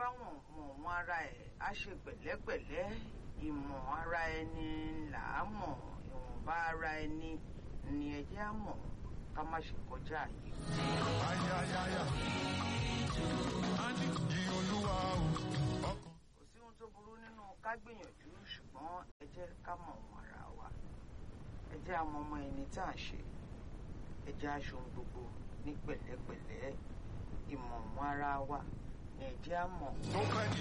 bá wọn mọ̀ wọn ara ẹ̀ á ṣe pẹ̀lẹ́pẹ̀lẹ́ ìmọ̀ ara ẹni là á mọ̀ ìwọ̀nba ara ẹni ni ẹjẹ́ á mọ̀ ká má ṣe kọjá yìí. ayayaya yí olúwa o ọkàn. kò sí ohun tó burú nínú ká gbìyànjú ṣùgbọ́n ẹ jẹ́ ká mọ̀ wọn ara wa ẹ jẹ́ àwọn ọmọ ẹni tá à ń ṣe ẹ jẹ́ aṣọ ohun gbogbo ní pẹ̀lẹ́pẹ̀lẹ́ ìmọ̀ wọn ara wa ni ẹ jẹ́ á mọ̀. tó fẹ́ di